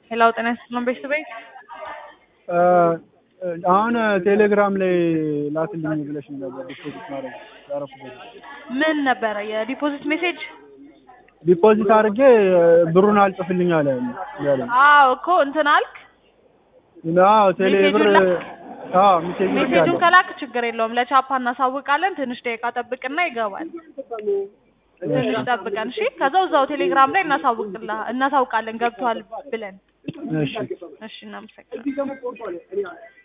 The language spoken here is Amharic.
ሌላው ጤና ይስጥልን ቤተሰቤ አሁን ቴሌግራም ላይ ላክልኝ ብለሽ ነበር ዲፖዚት ማድረግ ያረኩበት ምን ነበረ የዲፖዚት ሜሴጅ? ዲፖዚት አድርጌ ብሩን አልጽፍልኝ አለ ያለኝ። አዎ እኮ እንትን አልክ። አዎ ቴሌ ብር ሜሴጁን ላክ? አዎ ሜሴጅ ሜሴጁን ልኬያለሁ። ከላክ ችግር የለውም ለቻፓ እናሳውቃለን። ትንሽ ደቂቃ ጠብቅና ይገባል። ትንሽ ጠብቀን እሺ። ከዛው እዛው ቴሌግራም ላይ እናሳውቅላ እናሳውቃለን ገብቷል ብለን። እሺ እሺ እናመሰግናለን።